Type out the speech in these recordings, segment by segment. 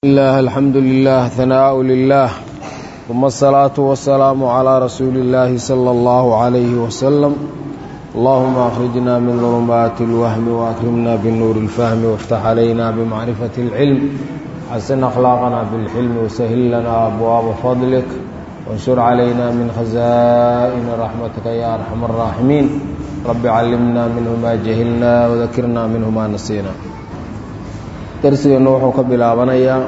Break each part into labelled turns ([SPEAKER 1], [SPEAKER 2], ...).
[SPEAKER 1] الله الحمد لله ثناء لله ثم الصلاة والسلام على رسول الله صلى الله عليه وسلم اللهم أخرجنا من ظلمات الوهم وأكرمنا بالنور الفهم وافتح علينا بمعرفة العلم حسن أخلاقنا بالحلم وسهل لنا أبواب فضلك وانشر علينا من خزائن رحمتك يا أرحم الراحمين رب علمنا منه ما جهلنا وذكرنا منه ما نسينا darsigeennu wuxuu ka bilaabanayaa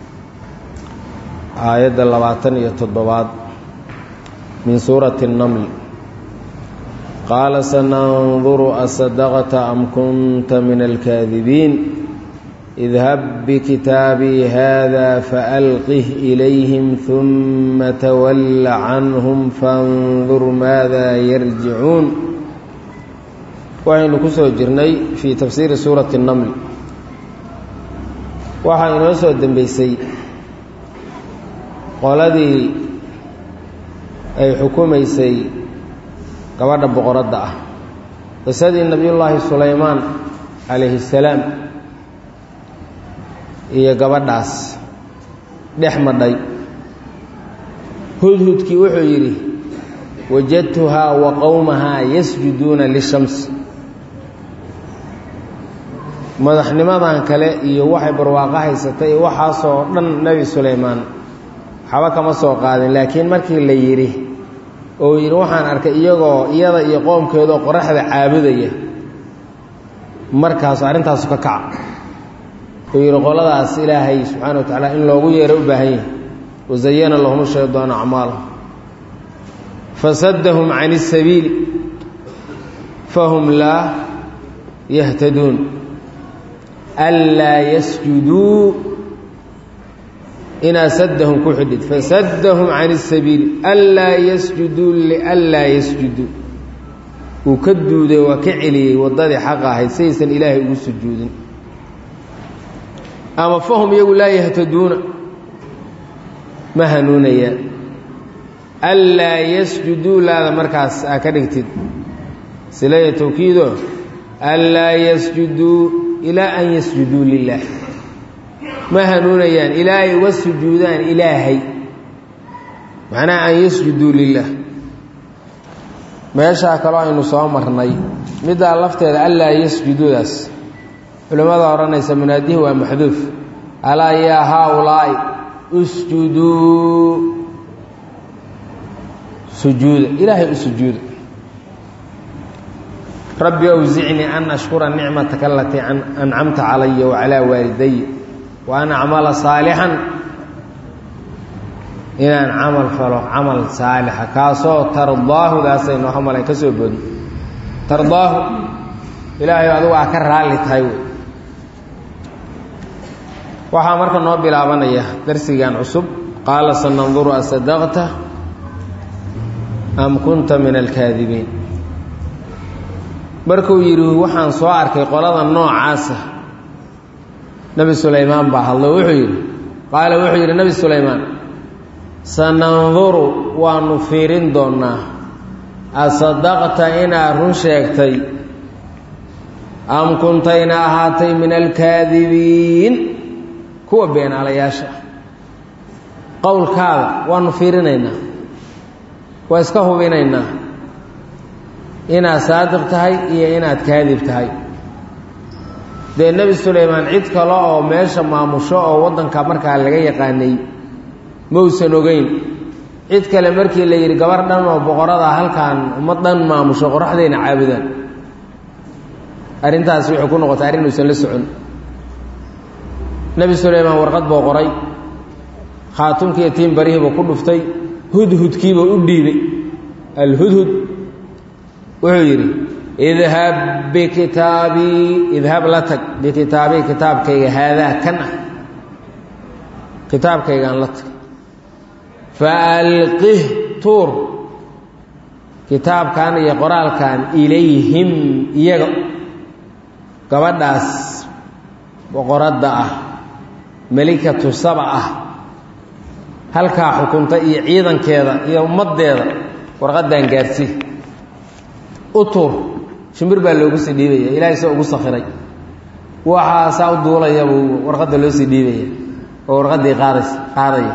[SPEAKER 1] aayadda labaatan iyo toddobaad min suurati الnaml qaala sananduru asadaqta am kunta min alkaadibiin idhab bikitaabii hada faalqih ilayhim ثuma twalla canhum faاndur maada yarjicuun waxaynu ku soo jirnay fii tafsiiri suurati الnaml waxaa inoo soo dembeysay qoladii ay xukumaysay gabadha boqoradda ah qisadii nebiyullaahi sulaymaan calayhi salaam iyo gabadhaas dhex madhay hudhudkii wuxuu yidhi wajadtuhaa wa qowmahaa yasjuduuna lishams madaxnimadan kale iyo waxay barwaaqo haysatay iyo waxaasoo dhan nebi sulaymaan waxba kama soo qaadin laakiin markii la yidhi oo yidhi waxaan arkay iyagoo iyada iyo qoomkeedaoo qoraxda caabudaya markaasu arrintaasu ka kaca uu yidhi qoladaas ilaahay subxaana wa tacaala in loogu yeero u baahan yahay wasayana lahum shaydaanu acmaalahum fasaddahum can isabiili fahum laa yahtaduun anlaa yasjuduu inaa saddahum ku xidhid fasaddahum can isabiili anlaa yasjuduu lianlaa yasjuduu wuu ka duuday waa ka celiyey waddadii xaqa ahayd saysan ilaahay ugu sujuudin ama fahum iyagu laa yahtaduuna ma hanuunayaan anlaa yasjuduu laada markaas aa ka dhigtid silaya tawkiido anlaa yasjuduu ilaa an yasjuduu lilaah ma hanuunayaan ilaa ay uga sujuudaan ilaahay macnaha an yasjuduu lilaah meeshaa kaloo aynu soo marnay middaa lafteeda allaa yasjuduudaas culimmada odhanaysa munaadihi waa maxduuf alaa yaa haaulaa'i usjuduu sujuuda ilaahay u sujuuda rabbi awsicnii an ashkura nicmataka alatii ancamta calaya wacalaa waalidaya wa an acmala saalixan inaan camal falo camal saalixa kaasoo tardaahudaasay noo hamalan ka soo boodin tardaahu ilaahay adigu aa ka raalli tahay wey waxaa marka noo bilaabanaya darsigan cusub qaala sananduru asadaqta am kunta min alkaadibiin markuu yidhi waxaan soo arkay qolada noocaasa nebi sulaymaan baa hadlo wuxuu yidhi qaala wuxuu yidhi nebi sulaymaan sananduru waanu fiirin doonnaa asadaqta inaad run sheegtay am kuntayna ahaatay min alkaadibiin kuwa beenaalayaasha qowlkaada waanu fiirinaynaa waa iska hubinaynaa inaad saadiq tahay iyo inaad kaadib tahay dee nebi sulaymaan cid kale oo meesha maamusho oo waddanka markaa laga yaqaanay mausan ogeyn cid kale markii la yidhi gabar dhan oo boqorada halkan ummad dhan maamusho qoraxdayna caabudaan arrintaasi waxay ku noqotay arrin uusan la socon nebi sulaymaan warqad buu qoray khaatumkiiyo tiin barihiibuu ku dhuftay hudhudkiibuu u dhiibay alhudhud wuxuu yidhi idhab bikitaabii idhab la tag bikitaabii kitaabkayga haadaa kan ah kitaabkaygaan la tag faalqih tuur kitaabkan iyo qoraalkan ilayhim iyaga gabadhaas boqoradda ah melikatu saba ah halkaa xukunta iyo ciidankeeda iyo ummaddeeda warqaddaan gaarsii u tuur shimbir baa loogu sii dhiibaya ilaahay soo ugu sakhiray waxaasaa u duulayabuu warqadda loo sii dhiibaya oo warqaddii qaadays qaadaya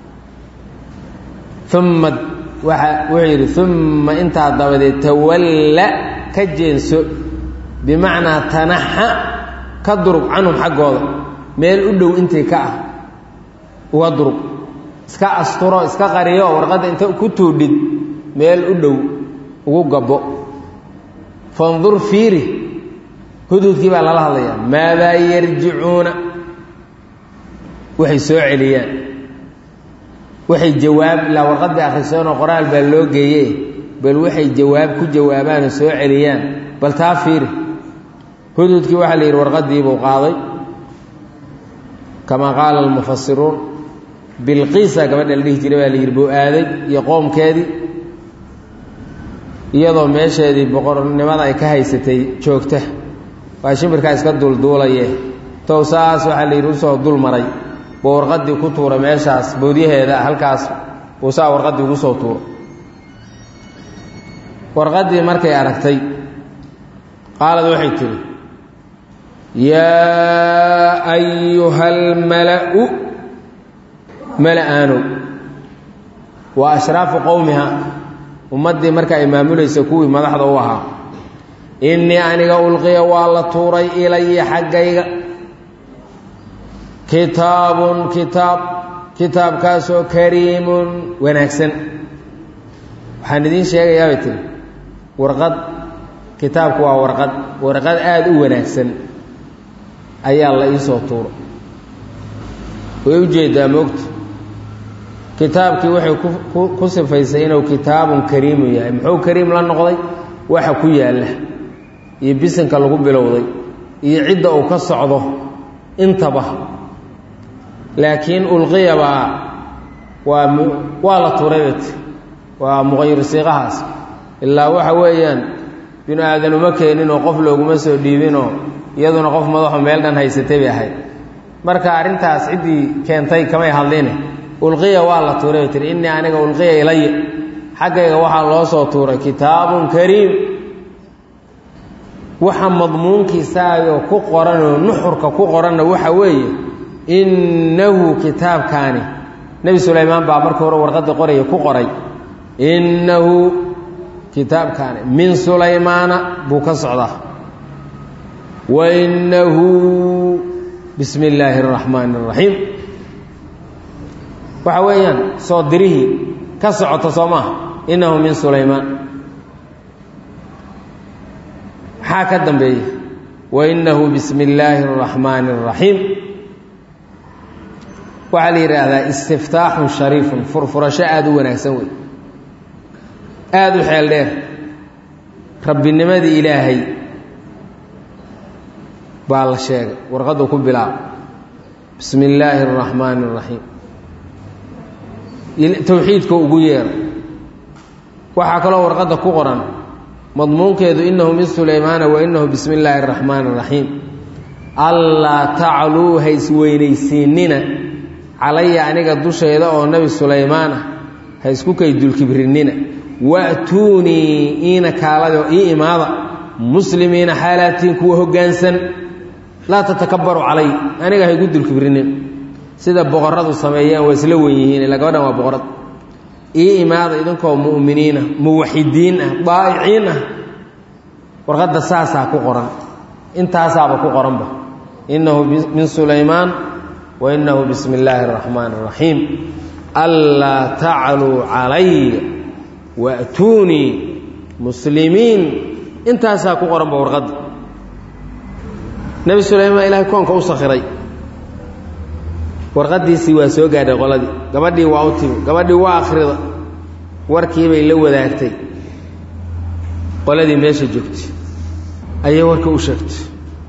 [SPEAKER 1] uma waa wuxuu yidhi uma intaa dabadeed tawalla ka jeenso bimacnaa tanaxa ka durug canhum xaggooda meel u dhow intii ka ah uga durug iska asturo iska qariyo warqadda inta ku tuudhid meel u dhow ugu gabbo fandur fiiri hududkii baa lala hadlayaa maadaa yarjicuuna waxay soo celiyaan waxay jawaab ilaa warqad bay akhriseenoo qoraal baa loo geeye bal waxay jawaab ku jawaabaanoo soo celiyaan bal taa fiiri hududkii waxaa la yidhi warqadiibuu qaaday kamaa qaala almufasiruun bilqiisa gabadha la dhihi jiray baa la yidhi buu aaday iyo qoomkeedii iyadoo meesheedii boqornimada ay ka haysatay joogta waa shimbirkaa iska duulduulaye tow saas waxaa la yidhi usoo dul maray buu warqadii ku tuuray meeshaas boodyaheeda halkaas buu saa warqadii ugu soo tuuray warqadii markay aragtay qaalad waxay tihi yaa ayuha almala'u mala-aanow waa ashraafu qowmiha ummaddii marka ay maamulaysa kuwii madaxda u ahaa innii aniga ulqiya waa la tuuray ilaya xaggayga kitaabun kitaab kitaabkaasoo kariimun wanaagsan waxaan idiin sheegayaa bay tiri warqad kitaabku waa warqad warqad aada u wanaagsan ayaa la iisoo tuuray way ujeedaa moogta kitaabkii waxay ku sifaysay inuu kitaabun kariimun yahay muxuu kariim la noqday waxa ku yaalla iyo bisinka lagu bilowday iyo cidda uu ka socdo intaba laakiin ulqiyabaa waa waa la tuuray bet waa muqayir siiqahaas ilaa waxa weeyaan binu aadan uma keeninoo qof looguma soo dhiibinoo iyaduna qof madaxo meel dhan haysatay bay ahayd marka arrintaas ciddii keentay kamay hadline ulqiya waa la tuuray bay tiri innii aniga ulqiya ilaya xaggayga waxaa loo soo tuuray kitaabun kariim waxa madmuunkiisaayoo ku qoranoo nuxurka ku qoranna waxa weeye innahu kitaabkaani nebi sulaymaan baa markii hore warqadii qoraya ku qoray innahu kitaabkaani min sulaymaana buu ka socdaa wa innahu bismi illaahi araxmaani araxiim waxa weeyaan soo dirihii ka socota soo maaha innahu min sulaymaan maxaa ka dambeeya wa innahu bismi illaahi araxmaani araxiim waxaa la yidhaahdaa istiftaaxun shariifun furfurasho aada u wanaagsan wey aada u xeel dheer rabbinimadii ilaahay baa la sheegay warqaddu ku bilaaba bismi illaahi araxmaani araxiim towxiidka ugu yeera waxaa kaloo warqadda ku qoran madmuunkeedu innahu min sulaymaana wa innahu bismi illaahi araxmaani araxiim allaa tacluu haysweynaysiinina calaya aniga dushayda oo nebi sulaymaan ah ha isku kay dulkibrinina wa'tuunii iina kaalado ii imaada muslimiina xaalaatiin kuwa hoggaansan laa tatakabbaru calay aniga ha igu dulkibrinin sida boqorradu sameeyaan waa isla wen yihiin ila gabadhan waa boqorad ii imaada idinkoo mu'miniinah muwaxidiin ah daa'iciin ah warqadda saasaa ku qoran intaasaaba ku qoranba innahu min sulaymaan wa innahu bismi illaahi araxmaani araxiim anlaa tacluu calaya wa'tuunii muslimiin intaasaa ku qoranba warqadda nebi sulaymaan ilahay koonka u sakhiray warqadiisii waa soo gaadhay qoladii gabadhii waa u timi gabadhii waa akhrida warkiibay la wadaagtay qoladii meesha joogtay ayay warka u sheegtay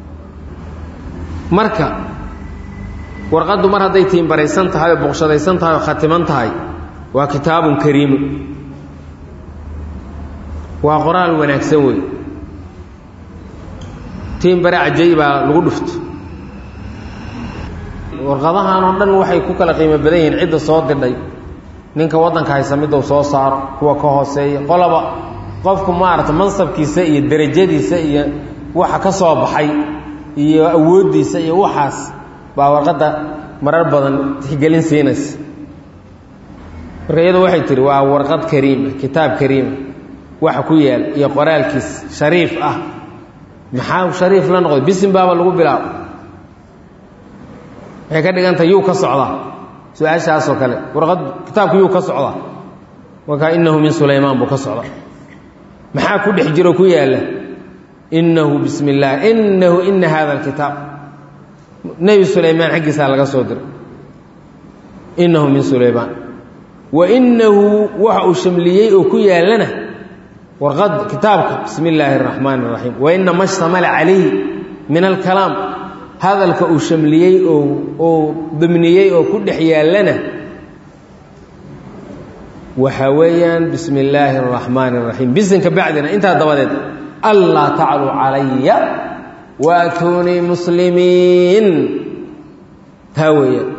[SPEAKER 1] marka warqaddu mar hadday tiimbaraysan tahay oo boqshadaysan tahay oo khatiman tahay waa kitaabun kariimu waa qoraal wanaagsan wey tiimbare cajay baa lagu dhufto warqadahan oo dhan waxay ku kala qiimo badan yihiin cidda soo didhay ninka waddanka haysa miduu soo saaro kuwa ka hooseeya qolaba qofku maarata mansabkiisa iyo derajadiisa iyo waxa ka soo baxay iyo awooddiisa iyo waxaas baa warqadda marar badan tixgelin siinaysa marka iyadu waxay tihi waa warqad kariima kitaab kariima waxa ku yaal iyo qoraalkiis shariif ah maxaa shariif la noqday bisin baaba lagu bilaabo waxay ka dhigantahay yuu ka socdaa su-aashaasoo kale warqad kitaabku yuu ka socdaa markaa innahu min sulaymaan buu ka socda maxaa ku dhex jiro ku yaalla innahu bismi illaah innahu ina hada alkitaab nebi sulaymaan xaggiisaa laga soo diray innahu min sulaymaan wa innahu waxa uu shamliyey oo ku yaallana warqad kitaabka bismi illaahi araxmaan araxiim wa inama shtamala calayhi min alkalaam hadalka uu shamliyey oo oo damniyey oo ku dhex yaallana waxaa weeyaan bismi illaahi araxmaan araxiim bisinka bacdina intaa dabadeed allaa tacluu calaya waatuunii muslimiin taa weeyaan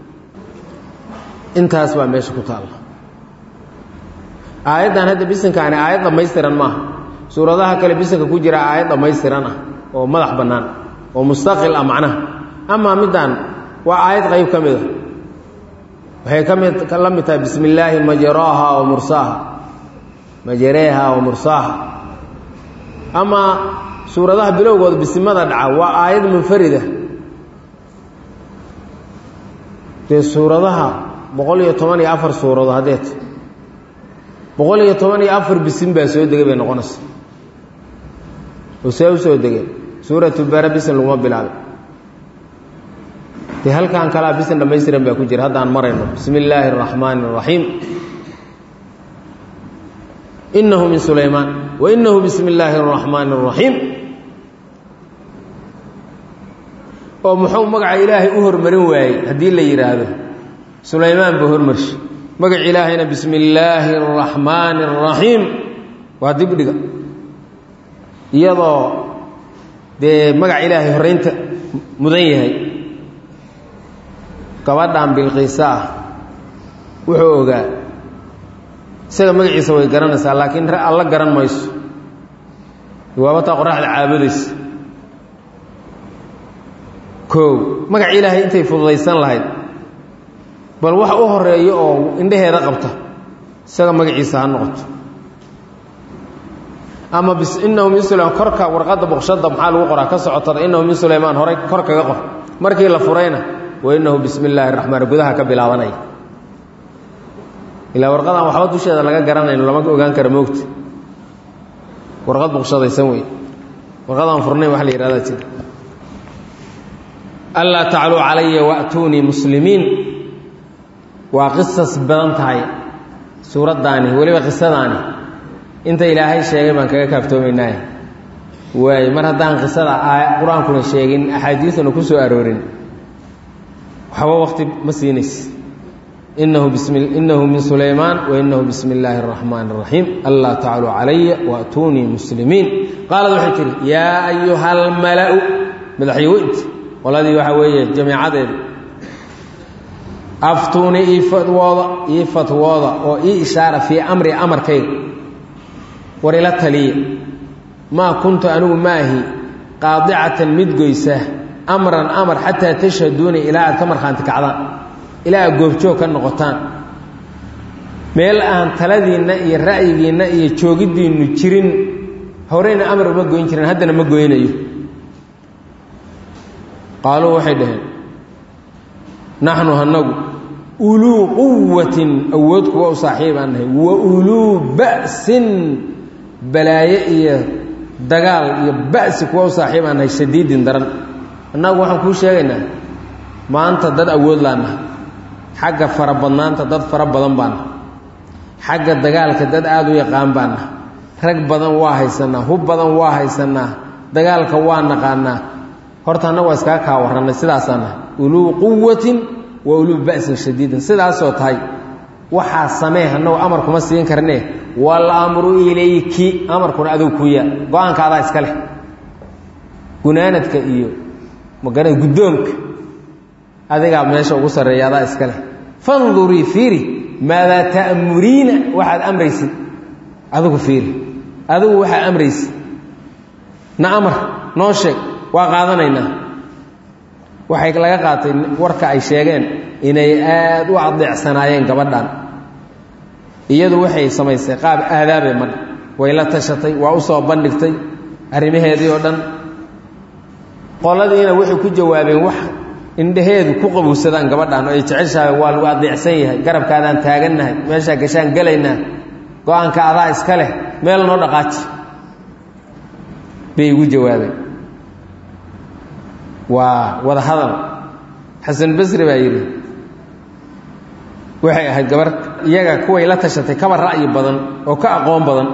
[SPEAKER 1] intaas baa meesha ku taalla aayaddan hadda bisinkaani aayad dhammaystiran maaha suuradaha kale bisinka ku jira aayad dhammaystiran ah oo madax bannaan oo mustaqil ah macnaha amaa middan waa aayad qayb ka mid a waxay ka mid la mid tahay bismi illaahi majraaha wa mursaaha majareeha wa mursaaha amaa suuradaha bilowgooda bisimada dhaca waa aayad munfarida dee suuradaha boqol iyo toban iyo afar suurado haddeet boqol iyo toban iyo afar bisin baa soo degay bay noqonaysa oo see u soo degeen suuratu bara bisin laguma bilaabay dee halkan kalaa bisin dhammaystiran baa ku jira haddaan marayno bismi illaahi araxmaani araxiim inahu min sulaymaan wa inahu bismi illaahi araxmaani araxiim oo muxuu magaca ilaahay u hormarin waayey haddii la yidhaahdo sulaymaan buu hormarshi magac ilaahayna bismi illaahi araxmaani araxiim waa dibdhiga iyadoo dee magac ilaahay horraynta mudan yahay gabadhan bilqiisa ah wuxuu ogaa isaga magaciisa way garanaysaa laakiin alla garan mayso waabataa qoraxda caabudaysa koow magac ilaahay intay fududaysan lahayd bal wax u horeeyo oo indhaheeda qabta isaga magaciisa ha noqoto ama inahu min sulaymaan korka warqadda boqshadda maxaa lagu qoraa ka socotada inahu min sulaymaan horay kor kaga qor markii la furayna wa inahu bismi illaahi raxmaan gudaha ka bilaabanaya ilaa warqadaan waxba dusheeda laga garanayno lama ogaan kara moogta warqad boqshadaysan wey warqadaan furnayn wax la yihahdaa jira allaa tacluu calaya waatuunii muslimiin waa qisas badan tahay suuraddaani weliba qisadaani inta ilaahay sheegay baan kaga kaaftoomaynaaye waay mar haddaan qisada qur-aankuna sheegin axaadiisuna ku soo aroorin waxba waqti ma siinaysa inahu bismi inahu min sulaymaan wa inahu bismi illaahi araxmaan araxiim allaa tacluu calaya waatuunii muslimiin qaalad waxay tihi yaa ayuha almala-u madaxyaweynti qoladii waxaa weeye jamiicadeeda aftuuni ii fatwooda ii fatwooda oo ii ishaara fii amri amarkayga war ila taliya maa kuntu anigu maahi qaadicatan mid goysa amran amar xataa tashhaduuni ilaa aad ka markhaanti kacdaan ilaa aad goobjoog ka noqotaan meel aan taladiinna iyo ra'yigiinna iyo joogiddiinnu jirin horeyna amar uma goyn jirin haddana ma goynayo qaaluu waxay dhaheen naxnu hanagu uluu quwatin awood kuwa u saaxiibaan nahay wa uluu ba'sin balaaye iyo dagaal iyo ba'si kuwa u saaxiibaan nahay shadiidin daran annagu waxaan kuu sheegaynaa maanta dad awood laanahay xagga fara badnaanta dad fara badan baana xagga dagaalka dad aada u yaqaan baana rag badan waa haysanaa hub badan waa haysanaa dagaalka waa naqaanaa horta annagu waa iskaga kaa warrannay sidaasaa nahay uluu quwatin wa uluu ba'sin shadiidin sidaasoo tahay waxaa samee annagu amar kuma siin karnee walamru ilayki amarkuna adigu kuya go-aanka adaa iska leh gunaanadka iyo magarada guddoonka adigaa meesha ugu sarreeya adaa iska leh fandurii fiiri maadaa ta'muriina waxaad amraysid adigu fiiri adigu waxaad amraysid na amar noo sheeg waa qaadanaynaa waxay laga qaatay warka ay sheegeen inay aada u adeecsanaayeen gabadhan iyadu waxay samaysay qaab aadaabay madha way la tashatay waa u soo bandhigtay arrimaheedii oo dhan qoladiina waxay ku jawaabeen wax indhaheedu ku qabowsadaan gabadhan oo ay jeceshahay waa lagu adeecsan yahay garabkaadaan taagannahay meeshaa gashaan gelaynaa go-aanka adaa iska leh meel noo dhaqaaji bay igu jawaabeen waa wada hadal xasan basri baa yidhi waxay ahayd gabar iyaga kuway la tashatay kaba ra'yi badan oo ka aqoon badan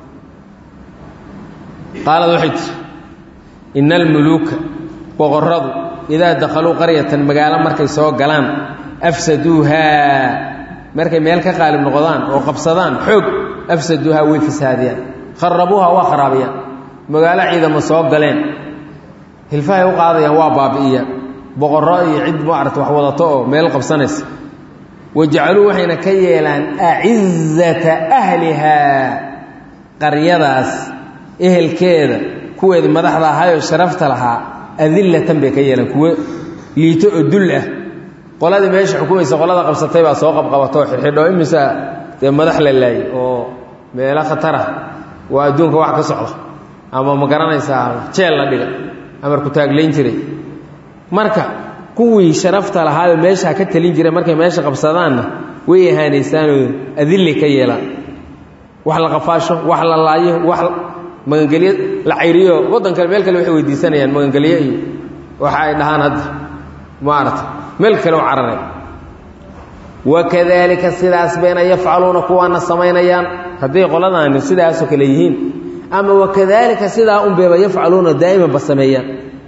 [SPEAKER 1] qaalad waxay tiri ina almuluuka boqorradu idaa dakhaluu qaryatan magaalo markay soo galaan afsaduuhaa markay meel ka qaalib noqdaan oo qabsadaan xoog afsaduuhaa way fasaadiyaan kharabuuha waa kharaabiyaan magaalo ciidamo soo galeen hilfahay u qaadayaan waa baabi'iya boqorro iyo cid maarata wax wadato oo meel qabsanaysa wajacaluu waxayna ka yeelaan acizata ahlihaa qaryadaas ehelkeeda kuweeda madaxda ahayoo sharafta lahaa adillatan bay ka yeelaan kuwo liito oo dul ah qoladii meesha xukumaysa qolada qabsatay baa soo qabqabatoo xidxidho imisa dee madax la laayay oo meelo khatarah waa adduunka wax ka socda ama ma garanaysaa jeel la dhiga amar ku taaglayn jiray marka kuwii sharafta lahaayoo meeshaa ka talin jiray markay meesha qabsadaanna way ahaanaysaanoo adilli ka yeelaan wax la qafaasho wax la laayo wax magangelyo la cayriyo waddan kale meel kale waxay weydiisanayaan magangelyo iyo waxa ay dhahaan hadda maarata meel kale u carare wakadalika sidaas bayna yafcaluuna kuwaana samaynayaan hadday qoladaani sidaasoo kale yihiin ama wakadalika sidaa unbayba yafcaluuna daa'iman ba sameeyaan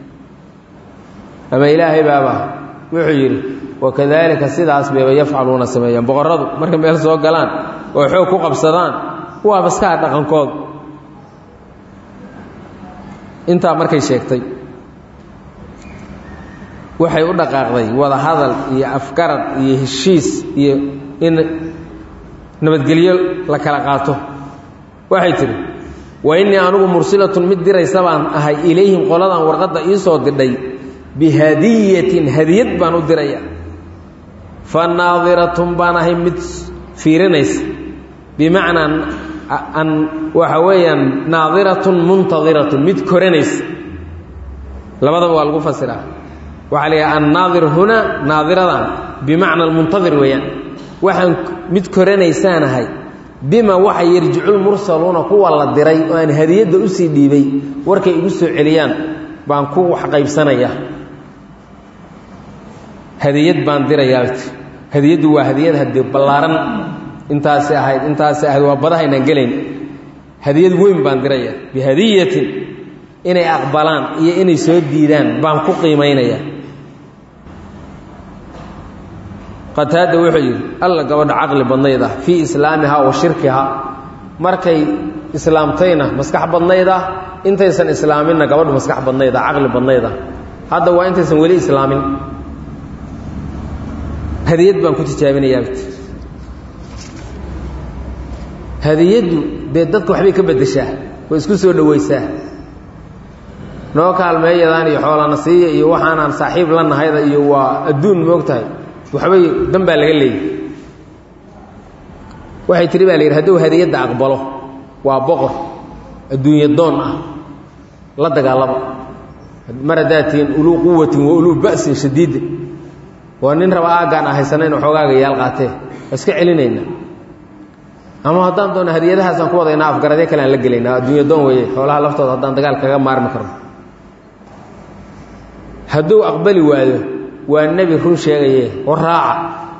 [SPEAKER 1] ama ilaahay baaba wuxuu yidhi wakadalika sidaas bayba yafcaluuna sameeyaan boqorradu markay meel soo galaan oo xoog ku qabsadaan waa baskaa dhaqankood intaa markay sheegtay waxay u dhaqaaqday wada hadal iyo afgarad iyo heshiis iyo in nabadgelyo la kala qaato waxay tidhi wa innii anugu mursilatun mid diraysa baan ahay ilayhim qoladan warqadda ii soo didhay bihadiyatin hadiyad baan u diraya fa naadiratun baan ahay mid fiirinaysa bimacnaa an waxa weeyaan naadiratun muntadiratun mid koranaysa labadaba waa lagu fasiraa waxaa la yidhaha annaadir huna naadiradan bimacna almuntadir weeyaan waxaan mid koranaysaanahay bima waxa yarjiculmursaluuna kuwa la diray oo aan hadiyadda usii dhiibay warkay igu soo celiyaan baan ku wax qaybsanaya hadiyad baan dirayaa hadiyaddu waa hadiyad haddii ballaaran intaasi ahayd intaasi ahayd waa badahaynaan gelayn hadiyad weyn baan diraya bihadiyatin inay aqbalaan iyo inay soo diidaan baan ku qiimaynaya qataada wuxuu yidhi alla gabadha caqli badnayd ah fii islaamiha wa shirkiha markay islaamtayna maskax badnayd ah intaysan islaaminna gabadhu maskax badnayd ah caqli badnayd ah hadda waa intaysan weli islaamin hadiyad baan ku tijaabinayaa hadiyaddu dee dadka waxbay ka beddeshaa way isku soo dhowaysaa noo kaalmeeyadaan iyo xoolana siiya iyo waxaanaan saaxiib la nahayda iyo waa adduun moog tahay waxbay dan baa laga leeyay waxay tihi baa la yidhi hadduu hadiyadda aqbalo waa boqor adduunye doon ah la dagaalama mar haddaad tihiin uluu quwatin wa uluu ba'sin shadiidin waa nin raba aaggaan a haysanayn xoogaaga yaal qaatee waa iska celinayna ama haddaan doona hadiyadahaasaan ku wadaynaa afgaradyo kale aan la gelaynaa adduunya doon weeye xoolaha laftooda haddaan dagaal kaga maarmi karno hadduu aqbali waayo waa nebi run sheegaye war raaca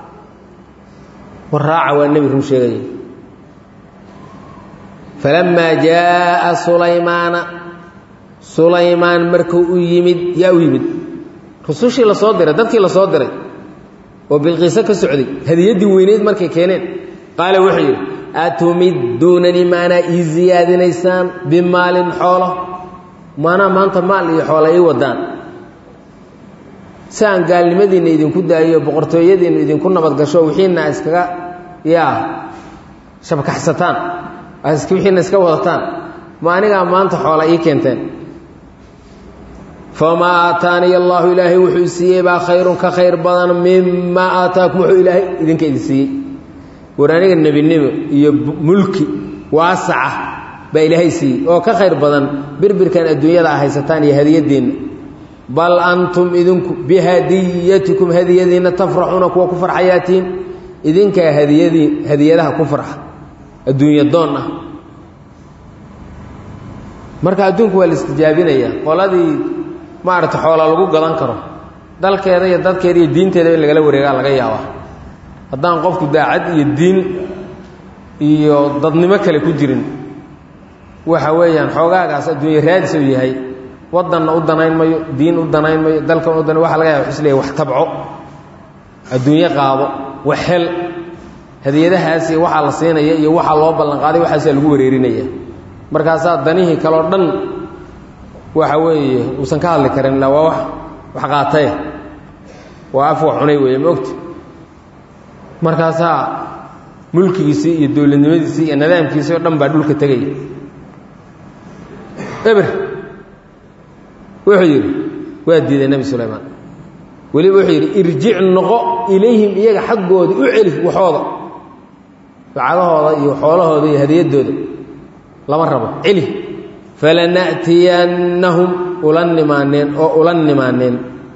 [SPEAKER 1] war raaca waa nebi run sheegaye falammaa jaaa sulaymaana sulaymaan markuu u yimid yaa u yimid rusushii la soo diray dadkii la soo diray oo bilqiiso ka socday hadiyaddii weyneyd markay keeneen qaala wuxuu yidhi atumidduunanii maanaa ii siyaadinaysaan bimaalin xoolo maanaa maanta maal iyo xoola ii wadaan si aan gaalnimadiinna idinku daayo boqortooyadiinna idinku nabadgasho wixiina iskaga yaa shabkaxsataan wixiina iska wadataan ma anigaa maanta xoola ii keenteen famaa aataaniya allaahu ilaahay wuxuu siiyey baa khayrun ka khayr badan mimaa aataakum wuxuu ilaahay idinka idin siiyey war aniga nebinimo iyo mulki waasaca baa ilaahay siiyey oo ka khayr badan birbirkan adduunyada a haysataan iyo hadiyadeenna bal antum idinku bihadiyatikum hadiyadiinna tafraxuuna kuwa ku farxayaatiin idinkaa hadiyadii hadiyadaha ku farxa adduunya doon ah marka adduunku waa la istijaabinayaa qoladii maaragta xoola lagu gadan karo dalkeeda iyo dadkeeda iyo diinteeda in lagala wareegaa laga yaabaa haddaan qofku daacad iyo diin iyo dadnimo kale ku jirin waxa weeyaan xoogaagaas adduunye raadis uu yahay wadanna u danayn mayo diin u danayn mayo dalkan u danayn waxa laga yaba isleeyahy wax tabco adduunyo qaado wax hel hadiyadahaasi waxaa la siinaya iyo waxaa loo ballanqaaday waxaasaa lagu wareerinaya markaasaa danihii kaleo dhan waxa weeye uusan ka hadli karin illa waa wax wax qaataye waa af wax cunay weeye maogta markaasaa mulkigiisii iyo dowladnimadiisii iyo nidaamkiisii oo dhan baa dhulka tegaya eber wuxuu yidhi waa diiday nebi sulaymaan weliba wuxuu yidhi irjic noqo ilayhim iyaga xaggooda u celi waxooda lacagahooda iyo xoolahooda iyo hadiyaddooda lama rabo celi falana'tiyannahum ula nimaaneen oo ula nimaaneen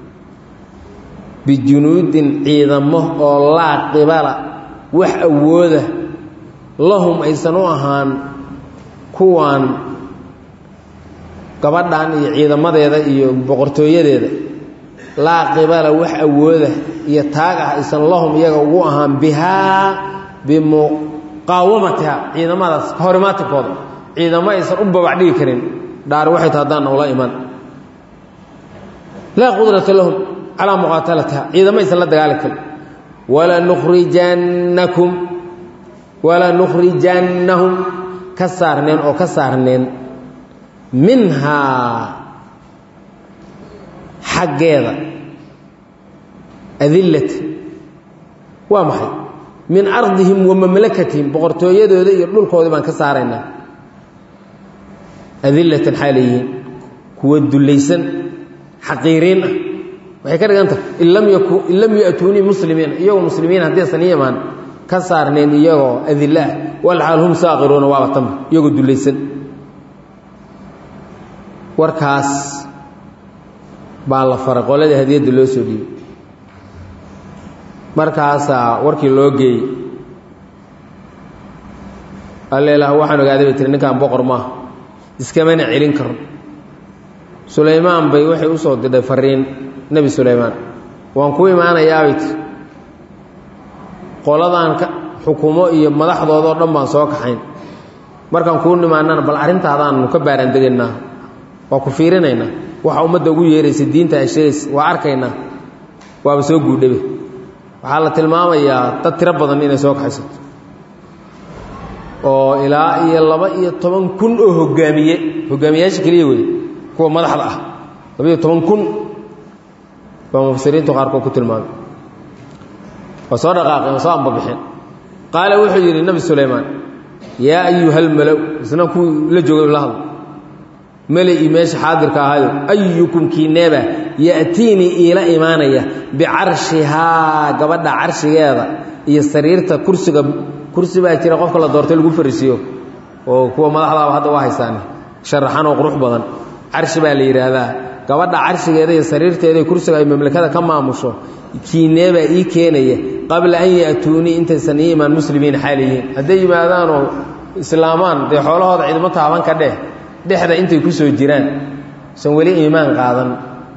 [SPEAKER 1] bijunuudin ciidamo oo laa qibala wax awooda lahum aysan u ahaan kuwaan gabadhan iyo ciidamadeeda iyo boqortooyadeeda laa qibala wax awooda iyo taag ah aysan lahum iyaga ugu ahaan bihaa bimuqaawamatiha ciidamadaas ka horimaatinkooda ciidamo aysan u babac dhigi karin dhaar waxay ta haddaanna ula iman laa qudrata lahum calaa muqaatalatiha ciidamo aysan la dagaali karin walanukhrijannakum walanukhrijannahum ka saarneen oo ka saarneen minhaa xaggeeda adillat waa maxay min ardihim wa mamlakatihim boqortooyadooda iyo dhulkoodii baan ka saaraynaa adillatan xaalayihiin kuwa dullaysan xaqiiriin ah waxay ka dhigan tahay in lam ya'tuunii muslimiina iyagoo muslimiin haddaysan ii imaan ka saarneen iyagoo adilla ah walxaal hum saaqiruuna waaba tama iyagoo dullaysan warkaas baa la faray qoladii hadiyadda loo soo dhiibay markaasaa warkii loo geeyey alleelaah waxaan ogaaday bay tiri ninkaan boqor maaha iskamana celin karo sulaymaan bay waxay u soo dirdhay fariin nebi sulaymaan waan ku imaanayaabay tiri qoladan ka xukumo iyo madaxdoodao dhan baan soo kaxayn markaan kuu nimaanana bal arrintaadaanu ka baaraan degaynaa waa ku fiirinaynaa waxa ummadda ugu yeeraysa diinta ay sheegaysa waa arkaynaa waaba soo guudhabe waxaa la tilmaamayaa dad tiro badan inay soo kaxaysato oo ilaa iyo laba iyo toban kun oo hogaamiye hogaamiyayaasha keliya wey kuwa madaxda ah laba iyo toban kun baa mufasiriintu qaarkood ku tilmaamay waa soo dhaqaaqeen waa soo ambabixeen qaala wuxuu yidhi nebi sulaymaan yaa ayuha almalow isna kuwii la joogay la hadlo meli meesha xaadirka ahayo ayukum kiineeba ya'tiinii iila imaanaya bicarshihaa gabadha carshigeeda iyo sariirta kursiga kursi baa jira qofka la doortay lagu fariisiiyo oo kuwa madaxdaaba hadda waa haysaane sharaxan oo qurux badan carshi baa la yidhaahdaa gabadha carshigeeda iyo sariirteeda kursiga ay mamlakada ka maamusho kiineebaa ii keenaya qabla an ya'tuunii intaysan ii imaan muslimiin xaaliyihiin hadday yimaadaanoo islaamaan dee xoolahooda ciidamo taaban ka dheh dhexda intay ku soo jiraan san weli iimaan qaadan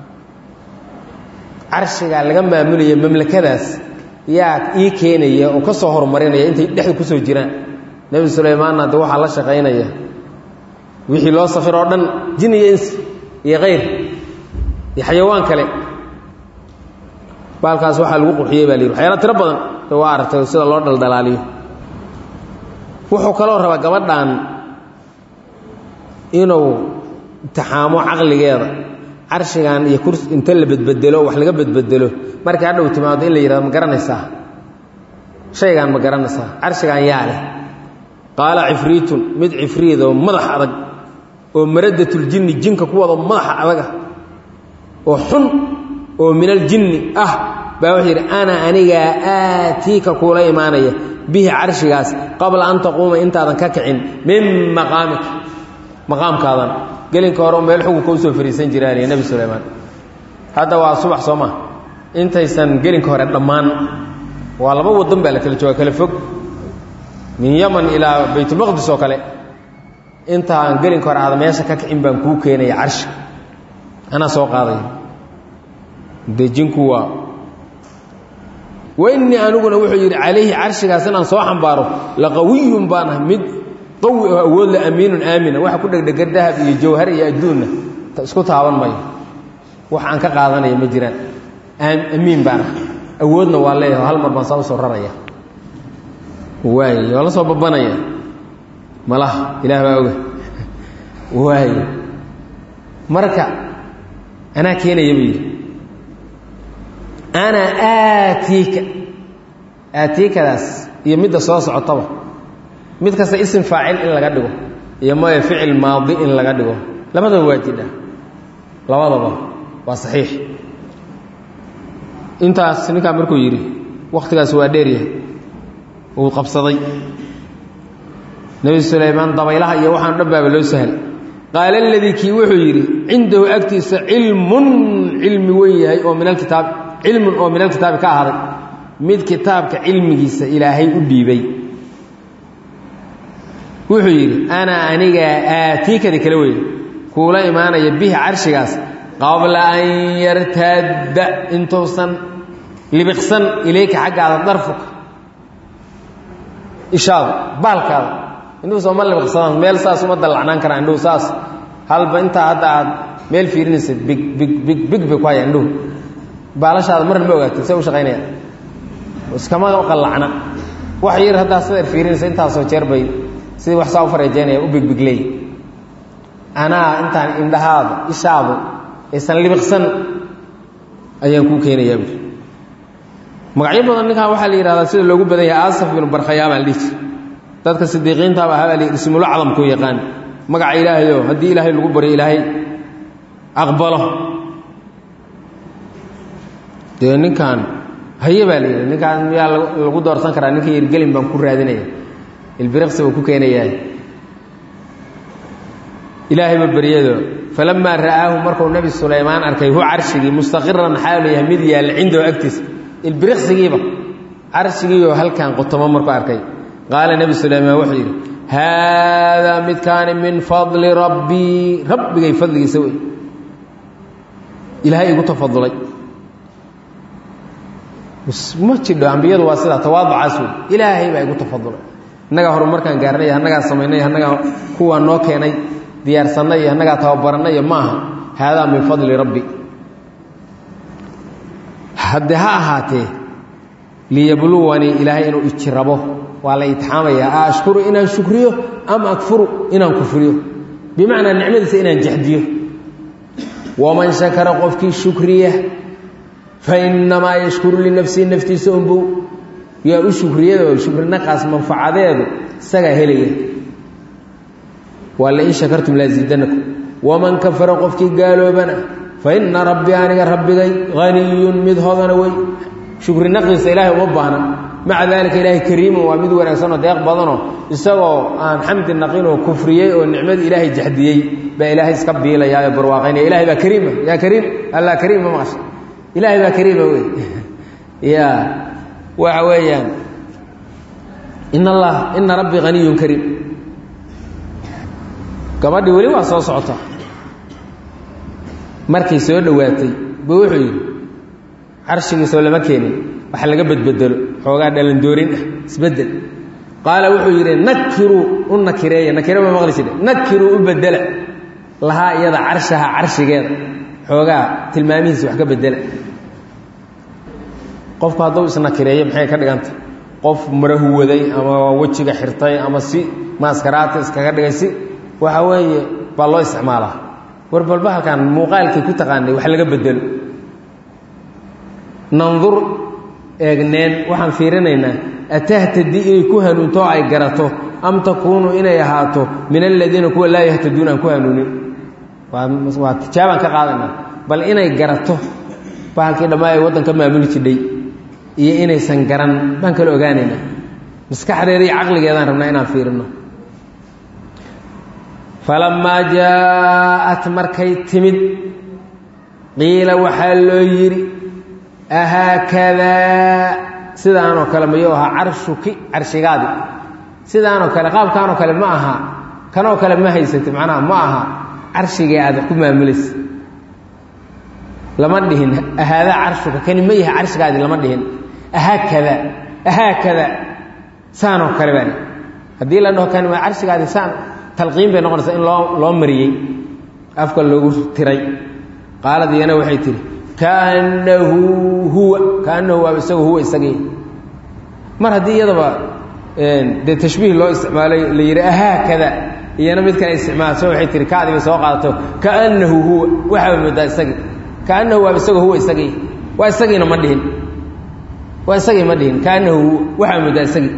[SPEAKER 1] carshigaa laga maamulaya mamlakadaas yaa ii keenaya oo ka soo horumarinaya intay dhexda ku soo jiraan nebi sulaymaanna de waxaa la shaqaynaya wixii loo safir oo dhan jin iyo insi iyo kayr iyo xayawaan kale baalkaas waxaa lagu qurxiyey baa la yidhi waxyaala tiro badan de waa aragtay sida loo dhaldhalaaliyo wuxuu kaloo rabaa gabadhan inuu imtixaamo caqligeeda carshigan iyo kurs inta la bedbedelo wax laga bedbedelo markii hadhow timaado in la yidhahdo ma garanaysaa shaygaan ma garanaysaa carshigan yaa leh qaala cifriitun mid cifriid oo madax adag oo maradatul jinni jinka ku wado madaxa adaga oo xun oo min aljinni ah baa wuxuu yidhi ana anigaa aatiika kuula imaanaya bihi carshigaas qabla an taquuma intaadan ka kicin min maqaamika maqaamkaadan gelinka hore meel xukunka usoo fariisan jiraaniyo nebi sulaymaan hadda waa subax soo maa intaysan gelinka hore dhammaan waa laba waddan baa la kala jooga kala fog min yaman ilaa baytulmaqdis oo kale intaan gelinka hore aada meesha ka kicin baan kuu keenaya carshi anaa soo qaadaya dejinku waa wainii aniguna wuxuu yidhi calayhi carshigaas inaan soo xambaaro laqawiyun baan ah mid qawi oo awood la amiinun aamina waxa ku dhegdhega dahab iyo jawhar iyo adduunna isku taaban mayo wax aan ka qaadanaya ma jiraan amiin baan ah awoodna waa leeyahay hal mar baan saa usoo raraya waay waa la soo babanaya malaha ilaah baa oga waay marka anaa keenaya buu yidhi ana aatiika aatiikadaas iyo midda soo socotaba mid kasta isim faacil in laga dhigo iyo maya ficil maadi in laga dhigo labadaba waa jidha labadaba waa saxiix intaas ninkaa markuu yidhi wakhtigaas waa dheeryahay uu qabsaday nebi sulaymaan dabaylaha iyo waxaan dhan baaba loo sahal qaala aladii kii wuxuu yidhi cindahu agtiisa cilmun cilmi wen yahay oo min alkitaab cilmun oo min alkitaabi ka ahaaday mid kitaabka cilmigiisa ilaahay u dhiibay wuxuu yidhi ana anigaa aatiikadi kala weye kuula imaanaya bihi carshigaas qabla an yartaadda intuusan libiqsan ilayka xaggaada darfuka ishaada baalkaada indhuhu sooma libiqsadaan meel saas uma dallacnaan karaan indhuhu saas halba intaa hadda aad meel fiirinaysa big big big big bay ku hayaan indhuhu baalashaada marna ma ogaatid say u shaqaynayaan iskama qallacna wax yar haddaa sideer fiirinaysa intaasoo jeer bay sidii wax saa u fareejeynaya u bigbigleey anaa intaan indhahaada ishaadu aysan libiqsan ayaan kuu keenayaa buuri magacyo badan ninkan waxaa la yidhahdaa sida loogu badan yahay asaf binu barkhayaa baa la dhihi jir dadka sidiiqiintaaba ahaa baa la ismulo cadamkuu yaqaan magaca ilaahayo haddii ilaahay lagu baryo ilaahay aqbalo dee ninkan haye baa la yidhi ninkaan miyaa lagu doorsan karaa ninka yirgelin baan ku raadinaya ilbiriqsi buu ku keenayaa ilaahayba beryado falamaa ra'aahu markuu nebi sulaymaan arkay hu carshigii mustaqiran xaalu yahay mid yaalla cindahu agtiisa ilbiriqsigiiba carshigiioo halkan qotomo markuu arkay qaala nebi sulaymaan wuxuu yidhi haadaa midkaani min fadli rabbii rabbigay fadligiisa wey ilaahay igu tafadulay ma jidho ambiyadu waa sidaa tawaaducaas wey ilaahay baa igu tafadulay innagaa horumarkaan gaarnay annagaa samaynay annagaa kuwaa noo keenay diyaarsannay iyo annagaa tababarannay ma aha haadaa min fadli rabbi hadde ha ahaatee liyabluwanii ilaahay inuu ijirabo waa la itixaamayaa a ashkuru inaan shukriyo ama akfuru inaan kufriyo bimacnaa nicmadiisa inaan jexdiyo waman shakara qofkii shukriya fainamaa yashkuru linafsihi naftiisa unbow yaa u shukriyado shukrinaqaas manfacadeedu isagaa helaya waa lain shakartum laasiidanakum waman kafara qofkii gaaloobana fa ina rabbii aniga rabbigay haniyun mid hodana wey shukrinaqiisa ilaahay uma baahna maca daalika ilaahay kariimun waa mid wanaagsanoo deeq badanoo isagoo aan xamdi naqinoo kufriyey oo nicmadii ilaahay jaxdiyey baa ilaahay iska biilayaa oo barwaaqaynaya ilahay baa kariima yaa kariim allah kariim ma maqasha ilaahay baa kariima wey ya waxa weeyaan in allah ina rabbii haniyun kariim gabadhii weli waa soo socota markay soo dhowaatay bu wuxuu yidhi carshigiisoo lama keenin wax laga bedbedelo xoogaa dhalandoorin ah isbedel qaala wuxuu yidhi nakiruu u nakireeya nakire ma maqli jire nakiruu u bedela lahaa iyada carshaha carshigeeda xoogaa tilmaamihiisa wax ka bedela qofku hadduu isnakireeyo maxay ka dhiganta qof marahuwaday ama wejiga xirtay ama si maaskaraata iskaga dhigay si waxa weeye baa loo isticmaalaa war balba halkan muuqaalkii ku taqaanay wax laga bedelo nandur eegneen waxaan fiirinaynaa atahtadi inay ku hanuunto oo ay garato am takuunu inay ahaato min aladiina kuwa laa yahtaduuna aan ku hanuunin waa tijaabaan ka qaadanaa bal inay garato bahalkii dhammaa ay waddan ka maamuli jidhay iyo inaysan garan baan kala ogaanaynaa maskaxdeeda iyo caqligeedaan rabnaa inaan fiirino falammaa jaa-at markay timid qiila waxaa loo yidhi ahaakadaa sidaanoo kale mayuu ahaa carshuki carshigaadi sidaanoo kale qaabkaanoo kale ma aha kanoo kale ma haysatid macnaha ma aha carshigii aad ku maamulaysa lama dhihin ahaadaa carshuka kani ma yahay carshigaadi lama dhihin ahaakada ahaakada saanoo kale baa haddii la dhaho kani waa carshigaadi saan talqiin bay noqonaysaa in loo loo mariyey afka loogu tiray qaalad iyana waxay tihi kaannahu huwa kaannahu waaba isaga huwa isagii mar haddii iyadaba dee tashbiih loo isticmaalay la yidhi ahaakada iyana mid kale isticmaalso waxay tihi kaadii bay soo qaadato kaannahu huwa waxaaba moodaa isagii kaannahu waaba isaga huwa isagii waa isagiina ma dhihin waa isagii ma dhihin kaannahu huwa waxaaba moodaa isagii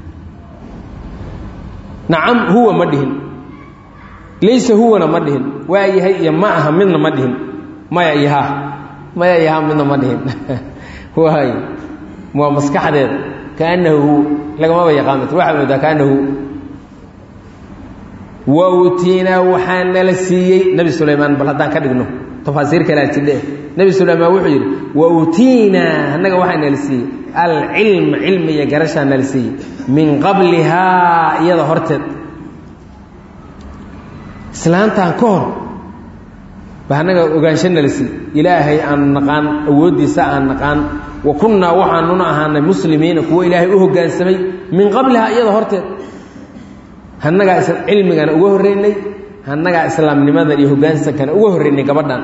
[SPEAKER 1] nacam huwa ma dhihin laysa huwana ma dhihin waa yahay iyo ma aha midna ma dhihin maya iyo ha maya iyo ha midna ma dhihin waay waa maskaxdeeda kaannahu huwa lagamaba yaqaanat waxaa moodaa kaannahu wa utiinaa waxaa nala siiyey nebi sulaymaan bal haddaan ka dhigno tafaasiir kalea jidhe nebi sulaymaan wuxuu yidhi wa utiinaa annaga waxaa nala siiyey alcilma cilmi iyo garashaa nala siiyey min qablihaa iyada horteed islaantan ka hor ba annaga ogaansho nala siiyey ilaahay aan naqaan awooddiisa aan naqaan wa kunnaa waxaanuna ahaanay muslimiina kuwo ilaahay u hoggaansamay min qablihaa iyada horteed hannagaa cilmigana uga horreynay hannagaa islaamnimadan iyo hoggaansankana uga horreynay gabadhan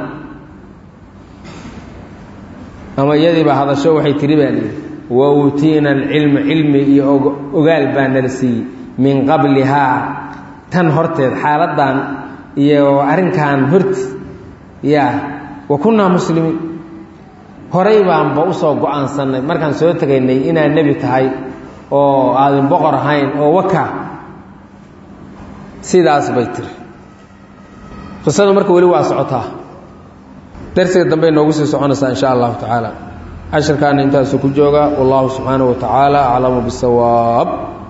[SPEAKER 1] ama iyadiiba hadasho waxay tiri baa lihi wa uutiina alcilma cilmi iyo ogaal baa nala siiyey min qablihaa tan horteed xaaladdan iyo arrinkan horti ya wa kunnaa muslimiin horay baanba usoo go-aansannay markaan soo tegaynay inaad nebi tahay oo aadan boqor ahayn oo waka sidaas bay tiri qisadu marka weli waa socotaa darsiga dambe noogu sii soconaysaa in sha allahu tacaala cashirkaana intaasu ku jooga wallahu subxaanaه wa tacaala aclamu bisawaab